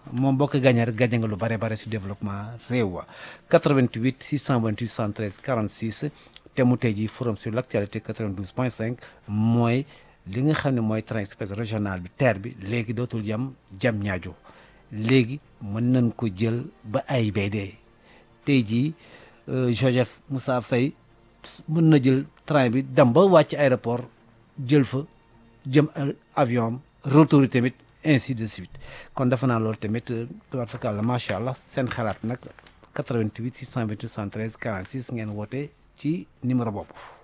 moom boo ko gagné rek gagné nga lu bare bare si développement réew wa 88 628 73 46 te mu tey jii forum sur l' actualité 92 point 5 mooy li nga xam ne mooy train express régional bi TER bi léegi dootul yam jam ñaajo léegi mën nañ ko jël ba AIBD tey jii Joseph Moussa Faye mën na jël train bi dem ba wàcc aéroport jël fa jëm avion am retour yi tamit ainsi de suite kon defe naa loolu tamit tubaab fakal la macha allah seen xalaat nag 88 628 73 46 ngeen woote ci numéro boobu.